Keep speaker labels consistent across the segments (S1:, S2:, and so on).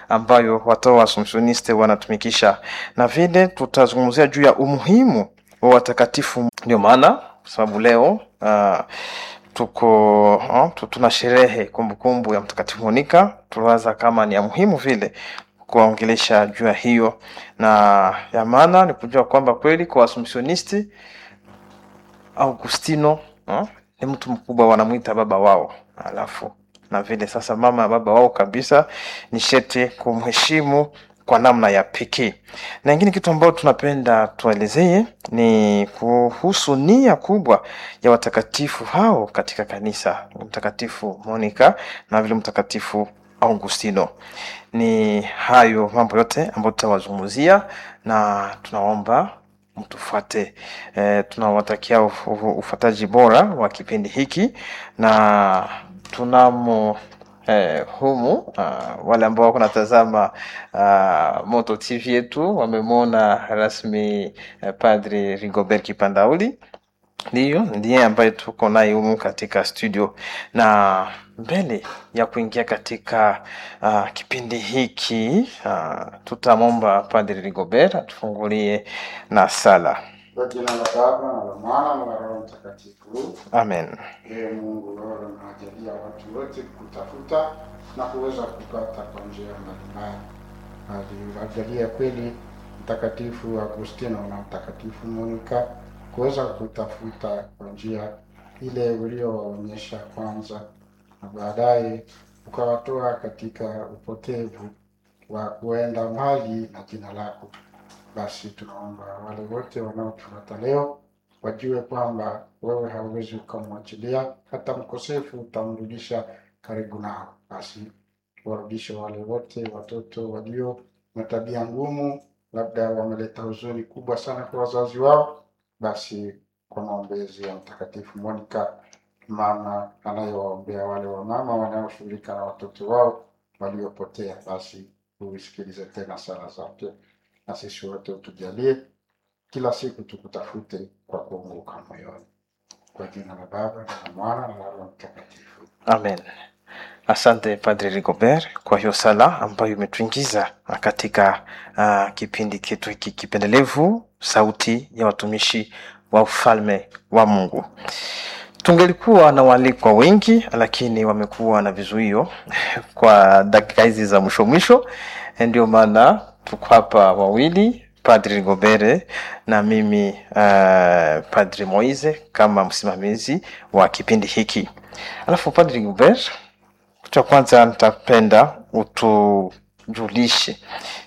S1: ambayo watawa wa Assumptioniste wanatumikisha, na vile tutazungumzia juu ya umuhimu wa watakatifu. Ndio maana kwa sababu leo uh, tuko uh, tu- tuna sherehe kumbukumbu ya Mtakatifu Monika, tuliwaza kama ni ya muhimu vile kuwaongelesha juu ya hiyo, na ya maana ni kujua kwamba kweli kwa Assumptionisti Augustino uh, ni mtu mkubwa, wanamwita baba wao, alafu na vile sasa mama ya baba wao kabisa, ni shete kumheshimu kwa namna ya pekee. Na ingine kitu ambayo tunapenda tuelezee ni kuhusu nia kubwa ya watakatifu hao katika kanisa, Mtakatifu Monica na vile Mtakatifu Augustino. Ni hayo mambo yote ambayo tutawazungumzia, na tunaomba mtufuate. E, tunawatakia uf- uf- ufuataji bora wa kipindi hiki na tunamo eh, humu uh, wale ambao wako natazama uh, Moto TV yetu wamemwona rasmi eh, Padri Rigobert Kipandauli ndiyo ndiye ambaye tuko naye humu katika studio, na mbele ya kuingia katika uh, kipindi hiki uh, tutamwomba Padri Rigobert atufungulie na sala.
S2: Kwa jina la Baba na la Mwana na la Roho Mtakatifu.
S1: Amen.
S2: Ee Mungu, wewe unawajalia watu wote kutafuta na kuweza kupata kwa njia mbalimbali. Aliwajalia kweli Mtakatifu Agustino na Mtakatifu Monika kuweza kutafuta kwa njia ile uliowaonyesha kwanza, na baadaye ukawatoa katika upotevu wa kuenda mbali na jina lako. Basi tunaomba wale wote wanaotufuata leo wajue kwamba wewe hauwezi ukamwachilia hata mkosefu, utamrudisha karibu nao. Basi warudishe wale wote watoto walio na tabia ngumu, labda wameleta huzuni kubwa sana kwa wazazi wao. Basi kwa maombezi ya Mtakatifu Monica, mama anayewaombea wale wamama wanaoshughulika na watoto wao waliopotea, basi uisikilize tena sala zake, na sisi wote utujalie kila siku tukutafute kwa kuunguka moyoni. Kwa jina la Baba na la Mwana na la Roho Mtakatifu.
S1: Amen. Asante Padre Rigobert kwa hiyo sala ambayo imetuingiza katika uh, kipindi chetu hiki kipendelevu, sauti ya watumishi wa ufalme wa Mungu. Tungelikuwa na waalikwa wengi, lakini wamekuwa na vizuio kwa dakika hizi za mwisho mwisho, ndio maana tuko hapa wawili Padri Rigobert na mimi uh, Padri Moise kama msimamizi wa kipindi hiki. Alafu Padri Rigobert, kitu cha kwanza nitapenda utujulishe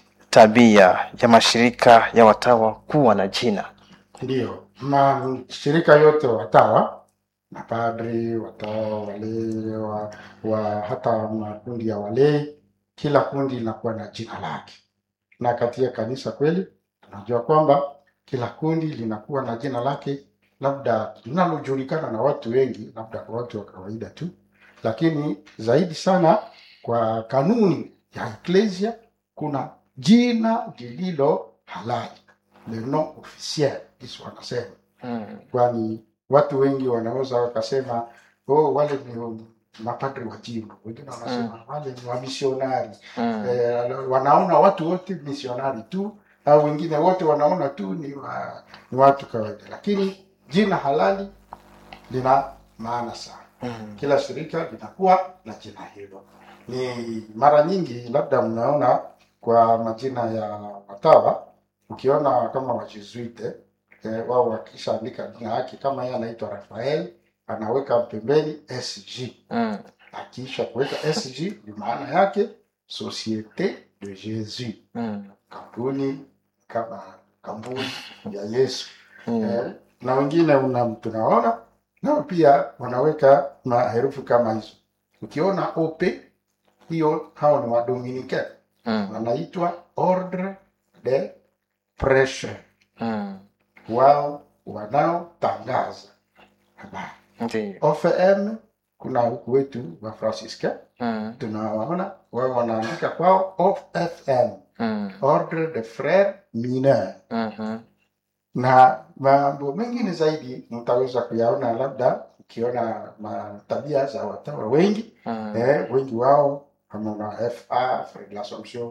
S1: tabia ya mashirika ya watawa kuwa na jina.
S2: Ndiyo, mashirika yote watawa mapadri, watawa, walei wa, wa hata makundi ya walei, kila kundi linakuwa na jina lake, na katika kanisa kweli tunajua kwamba kila kundi linakuwa na jina lake, labda linalojulikana na watu wengi, labda kwa watu wa kawaida tu, lakini zaidi sana kwa kanuni ya eklesia kuna jina lililo halali, le nom officiel, Yesu wanasema
S1: Mm.
S2: kwani watu wengi wanaweza wakasema oh, wale ni mapadri wa jimbo, wengine wanasema wale ni wamisionari
S1: Mm.
S2: eh, wanaona watu wote misionari tu, au wengine wote wanaona tu ni, wa, ni watu kawaida, lakini jina halali lina maana sana.
S1: Mm.
S2: Kila shirika linakuwa na jina hilo. Ni mara nyingi labda mnaona kwa majina ya watawa, ukiona kama wajesuite eh, wao wakishaandika jina yake, kama yeye anaitwa Rafael anaweka pembeni SG.
S1: Mm.
S2: Akiisha kuweka SG ni maana yake Societe de Jesus,
S1: Mm.
S2: kampuni kama kampuni ya Yesu
S1: Mm.
S2: eh, na wengine una, tunaona nao pia wanaweka maherufi kama hizo. Ukiona OP hiyo, hao ni Wadominike
S1: Mm.
S2: wanaitwa Ordre de Prêche,
S1: Mm.
S2: wao wanaotangaza habari.
S1: Ndiyo.
S2: OFM kuna huku wetu wa Francisca
S1: Mm.
S2: tunawaona wao wanaandika kwao OFM,
S1: Mm.
S2: Ordre de Frères Mineurs
S1: Mhm.
S2: na mambo mengine zaidi mtaweza kuyaona labda ukiona ma- tabia za watawa wengi
S1: Mm.
S2: eh, wengi wao kama na FA Frère de l'Assomption